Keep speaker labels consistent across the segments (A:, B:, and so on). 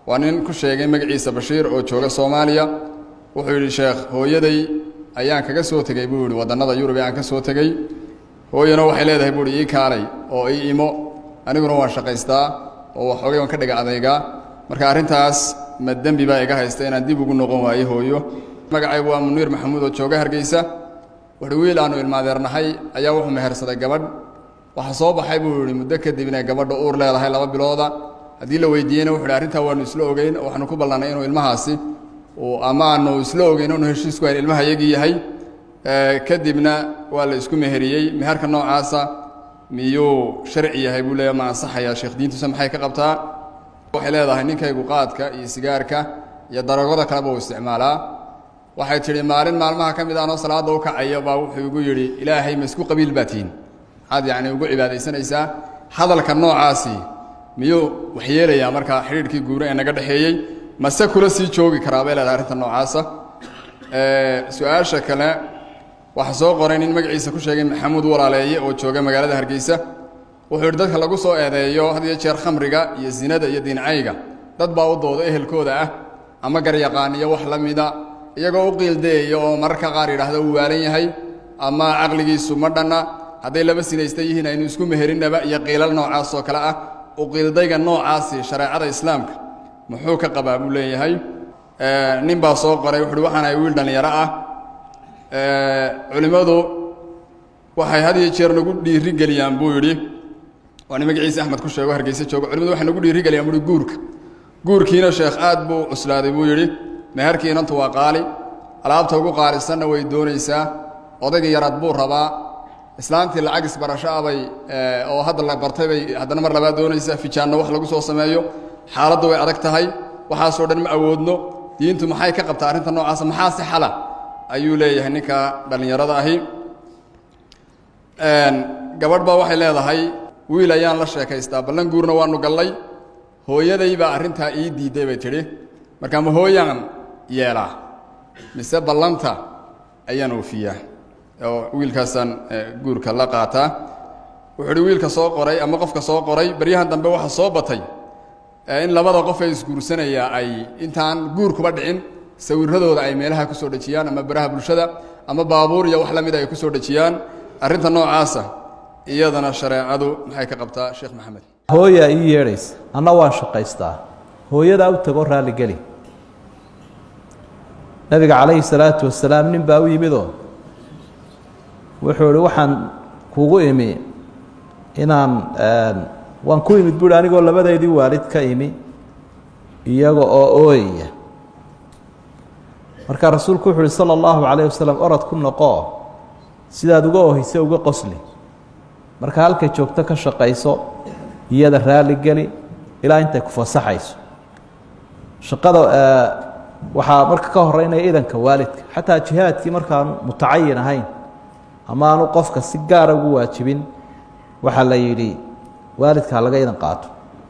A: waa nin ku sheegay magaciisa bashiir oo jooga soomaaliya wuxuu yidhi sheekh hooyaday ayaan kaga soo tegey buu yihi waddannada yurub ee aan ka soo tegey hooyana waxay leedahay buu ihi ii kaalay oo ii imo aniguna waan shaqaystaa oo waxoogay waan ka dhiga adaygaa marka arrintaas ma dembi baa iga haysta inaan dib ugu noqon waayo hooyo magacaygu waa muniir maxamuud oo jooga hargeysa wuxuu wiil aanu ilmaadeernahay ayaa wuxuu mehersaday gabadh waxaa soo baxay buu yihi muddo kadib inay gabadha uur leedahay laba bilooda haddii la weydiiyeyna wuxu hi arrintaa waanu isla ogeyn oo waxaanu ku ballannay inuu ilmahaasi ama aanu isla ogeyn inu heshiisku hayn ilmaha yagii yahay kadibna waa la isku meheriyey meherka noocaasa miyuu sharci yahay buu leeya ma ansaxayaa sheekh diintusa maxay ka qabtaa waxay leedahay ninkaygu qaadka iyo sigaarka iyo daragada kaleba uu isticmaalaa waxay tidhi maalin maalmaha ka mid aanoo salaadda u kacaya baa wuxuu igu yidhi ilaahay ma isku qabiil baa tihin maxaad yacni ugu cibaadaysanaysaa hadalka noocaasi miyuu waxyeelayaa markaa xidhiidhkii guura ee naga dhexeeyey mase kula sii joogi karaa bay leedahay arrinta noocaasa su-aasha kale waxaa soo qoray nin magaciisa ku sheegay maxamuud walaaleeye oo jooga magaalada hargeysa wuxuu yidhi dadka lagu soo eedeeyo had iyo jeer khamriga iyo zinada iyo diincayga dad baa u dooda ehelkooda ah ama garyaqaan iyo wax la mida iyagoo u qiildayayo oo mararka qaar yidhaahda uu waalan yahay ama caqligiisu ma dhanna hadday laba sinaysta yihiin aynu isku meherinnaba iyo qiilal noocaas oo kale ah u qiildayga noocaasi shareecada islaamka muxuu ka qabaa buu leeyahay nin baa soo qoray wuxuuhi waxaan ahay wiil dhallinyaro ah culimmadu waxay had iyo jeer nagu dhiiri geliyaan buu yidhi waa nin magaciisa axmed ku sheego hargeysa joogo culimadu waxay nagu dhiiri geliyaan buuhi guurka guurkiina sheekh aad buu cuslaaday buu yidhi meherkii inantu waa qaali alaabta ugu qaalisanna way doonaysaa odaygii yaraad buu rabaa islaantii lacag isbarasho ah bay oo hadda la bartay bay haddana mar labaad doonaysaa fijaanno wax lagu soo sameeyo xaaladdu way adag tahay waxaasoo dhan ma awoodno diintu maxay ka qabtaa arrinta noocaasa maxaa si xala ayuu leeyahay ninka dhallinyarada ahi gabadh baa waxay leedahay wiil ayaan la sheekaystaa ballan guurna waanu gallay hooyaday baa arrintaa ii diidday bay tidhi markaa ma hooyaan yeelaa mise ballanta ayaan oofiyaa oo wiilkaasaan guurka la qaataa wuxuu uhi wiilka soo qoray ama qofka soo qoray baryahan dambe waxa soo batay in labada qof ee isguursanayaa ay intaan guurkuba dhicin sawirradooda ay meelaha ku soo dhejiyaan ama baraha bulshada ama baabuur iyo wax la mida ay ku soo dhejiyaan arrinta noocaasa iyadana shareecadu maxay ka qabtaa sheekh maxamed
B: hooyaa ii yeedhaysa anna waan shaqaystaa hooyadaa u tago raalligeli nabiga calayhi salaatu wasalaam nin baa u yimidoo wuxuu ihi waxaan kugu imi inaan waan ku imid buuhi anigoo labadeydii waalid ka imi iyaga oo ooyaya markaa rasuulku wuxu uhi sala allahu calayh wasalam orod ku noqoo sidaad uga oohayse uga qosli marka halkay joogto ka shaqayso iyada raalligeli ilaa intay ku fasaxayso shaqada waxaa marka ka horeynaya idanka waalidka xataa jihaadkii markaanu mutacayin ahayn ama aanu qofka si gaara ugu waajibin waxaa la yidhi waalidka ha laga idan qaato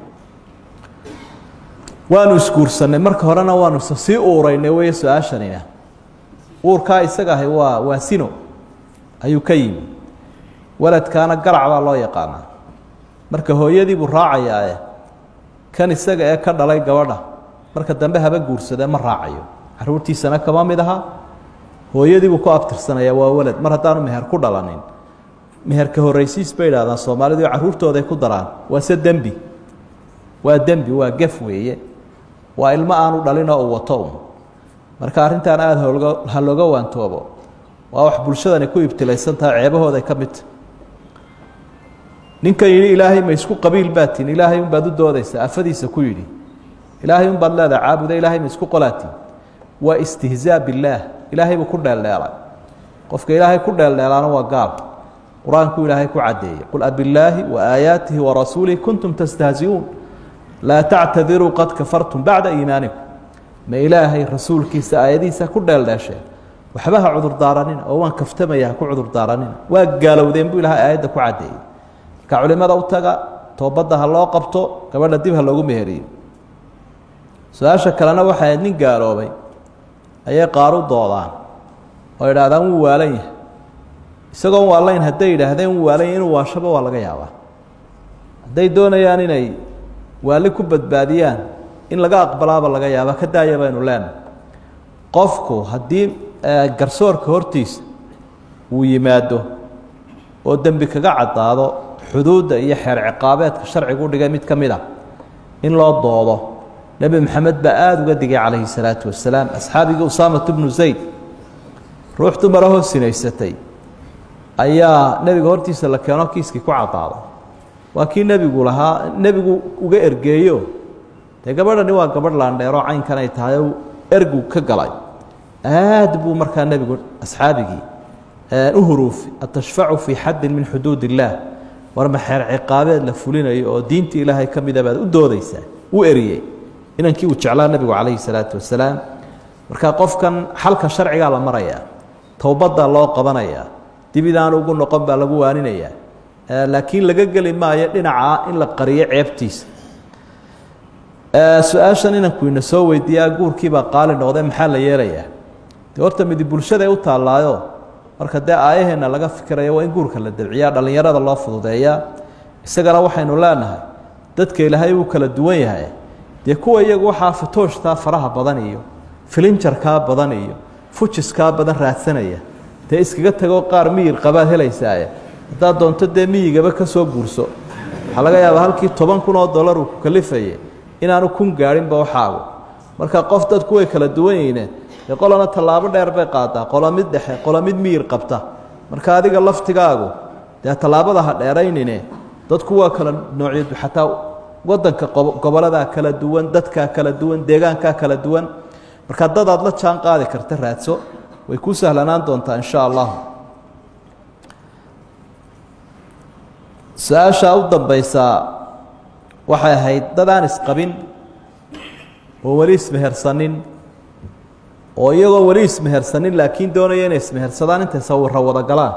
B: waanu isguursanay marka horena waanu sii uuraynay wey su-aashanina uurkaa isaga ahay waa waa sino ayuu ka yimi waladkaana garac baa loo yaqaanaa marka hooyadii buu raacayaae kan isaga ee ka dhalay gabadha marka dambe haba guursadee ma raacayo caruurtiisana kama mid aha hooyadii buu ku abtirsanaya waa walad mar haddaanu meher ku dhalanin meherka horraysiis bay idhahdaan soomaalidu carruurtooday ku daraan waa se dembi waa dembi waa gef weeye waa ilmo aanu dhalinoo uu wato un marka arrintan aada holga ha looga waantoobo waa wax bulshadani ku ibtilaysan tahay ceebahooday ka midta ninkan yidhi ilaahay ma isku qabiil baatiin ilaahay unbaad u doodaysaa afadiisa ku yidhi ilaahay unbaad leedaha caabuda ilaahay ma isku qolaatiin waa istihzaa billaah ilaahay buu ku dheeldheelay qofka ilaahay ku dheeldheelaana waa gaal qur-aanku ilaahay ku caddeeyey qul abillaahi wa aayaatihi wa rasuulihi kuntum tastahziuun laa tactadiruu qad kafartum bacda iimaanikum ma ilaahay rasuulkiisa aayadihiisa ku dheeldheesheen waxba ha cudurdaaranina oo waan kaftamaya ha ku cudurdaaranina waa gaalowdeen buu ilahay aayadda ku caddeeyey marka culimada u taga toobadda ha loo qabto gabadha dib ha loogu meheriyo su-aasha kalena waxay ahayd nin gaaloobay ayay qaar u doodaan oo idhaahdaan wuu waalan yahay isagoon waalayn hadday yidhaahdeen wuu waalan yahay inuu waashaba waa laga yaabaa hadday doonayaan inay waali ku badbaadiyaan in laga aqbalaaba laga yaaba ka daaya baynu leenahay qofku haddii garsoorka hortiisa uu yimaado oo dembi kaga caddaado xuduudda iyo xeer ciqaabeedka sharcigu dhigay mid ka mid a in loo doodo nebi maxamed baa aada uga digay calayhi salaatu wasalaam asxaabigii usaamatu bnu zayd ruux dumarahoo sinaysatay ayaa nebiga hortiisa la keeno kiiskii ku caddaaday waa kii nebigu lahaa nebigu uga ergeeyo dee gabadhani waa gabadh laandheeroo caynkan ay tahay o ergu ka galay aad buu markaa nebigu asxaabigii u huruufi atashfacu fii xaddin min xuduud illaah war ma xeer ciqaabeed la fulinayo oo diinta ilaahay ka mida baad u doodaysaa u eriyey inankii uu jeclaa nebigu calayhi salaatu wasalaam marka qofkan xalka sharcigaa la marayaa towbaddaa loo qabanayaa dib idaan ugu noqon baa lagu waaninayaa laakiin laga geli maayo dhinacaa in la qariyo ceebtiisa su-aashan inanku ina soo weydiiyaa guurkiibaa qaali noqdee maxaa la yeelayaa de horta midi bulshada u taallaayo marka dee aayaheenna laga fikirayo waa in guurka la dabciyaa dhallinyarada loo fududeeyaa isagana waxaynu leenahay dadka ilaahay uu kala duwan yahay dee kuwa iyagu waxaa fatooshtaa faraha badan iyo filinjarkaa badan iyo fujiskaa badan raadsanaya dee iskaga tagoo qaar miyir qabaad helaysaaye haddaad doonto dee miyigaba ka soo guurso waxaa laga yaabaa halkii toban kun oo dollar uu ku kalifaye inaanu kun gaadhinba waxaagu marka qof dadku way kala duwan yihiine dee qolana tallaabo dheer bay qaadaa qola mid dhexe qola mid miyir qabta marka adiga laftigaagu dee tallaabada ha dheeraynine dadku waa kala noocyadu xataa wadanka goboladaa kala duwan dadkaa kala duwan deegaankaa kala duwan marka dadaad la jaan qaadi karta raadso way ku sahlanaan doontaa insha allah su-aashaa u dambaysaa waxay ahayd dad aan isqabin oo weli ismehersanin oo iyagoo weli ismehersanin laakiin doonaya inay ismehersadaan intay sawiro wada galaan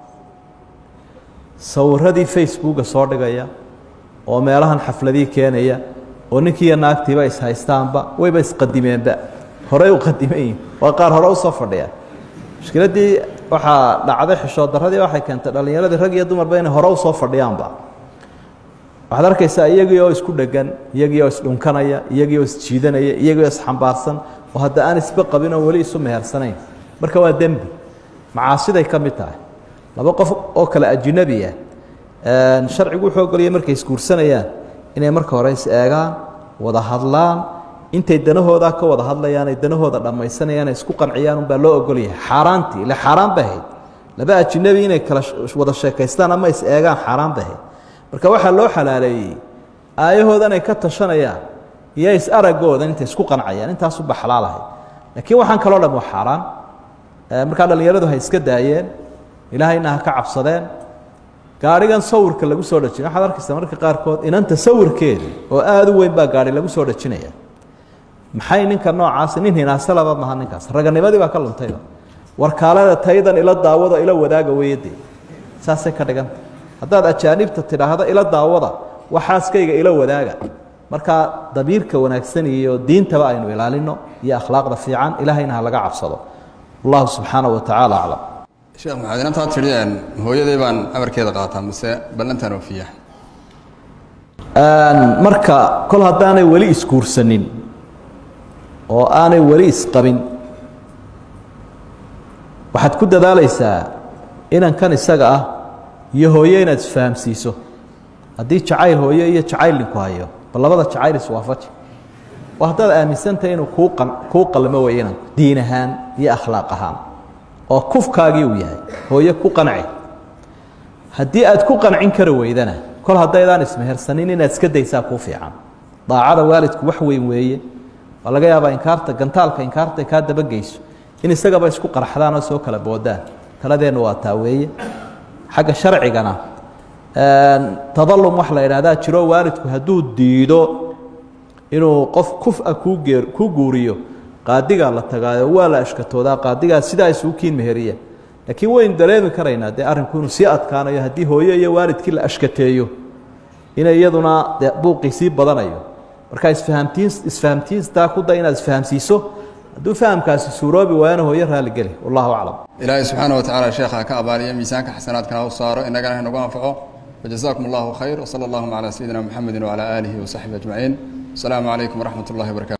B: sawiradii facebooka soo dhigaya oo meelahan xafladii keenaya oo ninkiiyo naagtiiba ishaystaanba wayba isqadimeenba horey u qadimayiin waa qaar hore usoo fadhiya mushkiladdii waxaa dhacday xishood darradii waxay keentay dhallinyaradii rag iyo dumarba inay hore usoo fadhiyaanba waxaad arkaysaa iyagii oo isku dhegan iyagii oo isdhunkanaya iyagii oo isjiidanaya iyagii oo isxambaarsan oo hadda aan isba qabin oo weli isu mehersanayn marka waa dembi macaasiday ka mid tahay laba qof oo kale ajinabi ah sharcigu wuxuu ogolaya markay isguursanayaan inay marka hore is eegaan wada hadlaan intay danahoodaa ka wada hadlayaan ay danahooda dhammaysanayaan ay isku qanciyaan unbaa loo ogolyahay xaaraantii ile xaaraan bay ahayd laba ajinabi inay kala wada sheekaystaan ama is eegaan xaaraan bay ahayd marka waxaa loo xalaaleeyey aayahoodan ay ka tashanayaan iyo is aragoodan intay isku qancayaan intaasuba xalaal ahayd laakiin waxaan kaloo dham waa xaaraan markaa dhallinyaradu hay iska daayeen ilaahayna ha ka cabsadeen gaadhigan sawirka lagu soo dhajin waxaad arkaysaa marka qaarkood inanta sawirkeedii oo aada u weyn baa gaadhi lagu soo dhajinaya maxay ninka noocaasi nin hinaasalaba maha ninkaas raganimadii baa ka luntayba warkaalada taydan ila daawado ila wadaaga weeyadee saasay ka dhiganta haddaad ajaanibta tidhaahdo ila daawada waxaaskayga ila wadaaga markaa dabiirka wanaagsan iyo diintaba aynu ilaalino iyo akhlaaqda fiican ilaahayna ha laga cabsado wallahu subxaanaه wa tacaala aclam
A: sheekh maxamed inantaa tidhi hooyaday baan amarkeeda qaataa mise ballantaan oofiya
B: marka kol haddaanay weli isguursanin oo aanay weli isqabin waxaad ku dadaalaysaa inankan isaga ah iyo hooyo inaad isfahamsiiso haddii jacayl hooyo iyo jacayl ninku hayo bal labada jacayl iswaafaji oo haddaad aaminsantahay inuu kuu qa kuu qalmo wey inanku diin ahaan iyo akhlaaq ahaan oo kufkaagii uu yahay hooyo ku qanci haddii aad ku qancin kari weydana kol haddaydaan ismehersanin inaad iska daysaa kuu fiican daacada waalidku wax weyn weeye waa laga yaabaa inkaarta gantaalka inkaarta kaa dabageyso in isagaba isku qarxdaan oo soo kala boodaan taladeennu waa taa weeye xagga sharcigana tadalum wax la idhahdaa jiro waalidku hadduu diido inuu qof kufa kuu geer ku guuriyo qaadigaa la tagaayo waa la ashkatoodaa qaadigaa sidaa isugu kiin meheriya laakiin waynu dareemi karaynaa dee arrinku inuu sii adkaanayo haddii hooyo iyo waalidkii la ashkateeyo inay iyaduna dee buuqii sii badanayo marka isfahamtiin isfahamtiistaa ku day inaad isfahamsiiso hadduu fahamkaasi suuroobi waayana hooyo raaligeli wallahu aclam
A: ilaahay subxaana wa tacaala sheekha ka abaaliyo miisaanka xasanaadkana u saaro innagana ha nagu anfaco wajazaakum allahu khayr wsala allahuma calaa sayidina muxamedi wacalaa aalihi wasaxbihi ajmaciin asalaamu calaykum waraxmat ullahi wabarakatu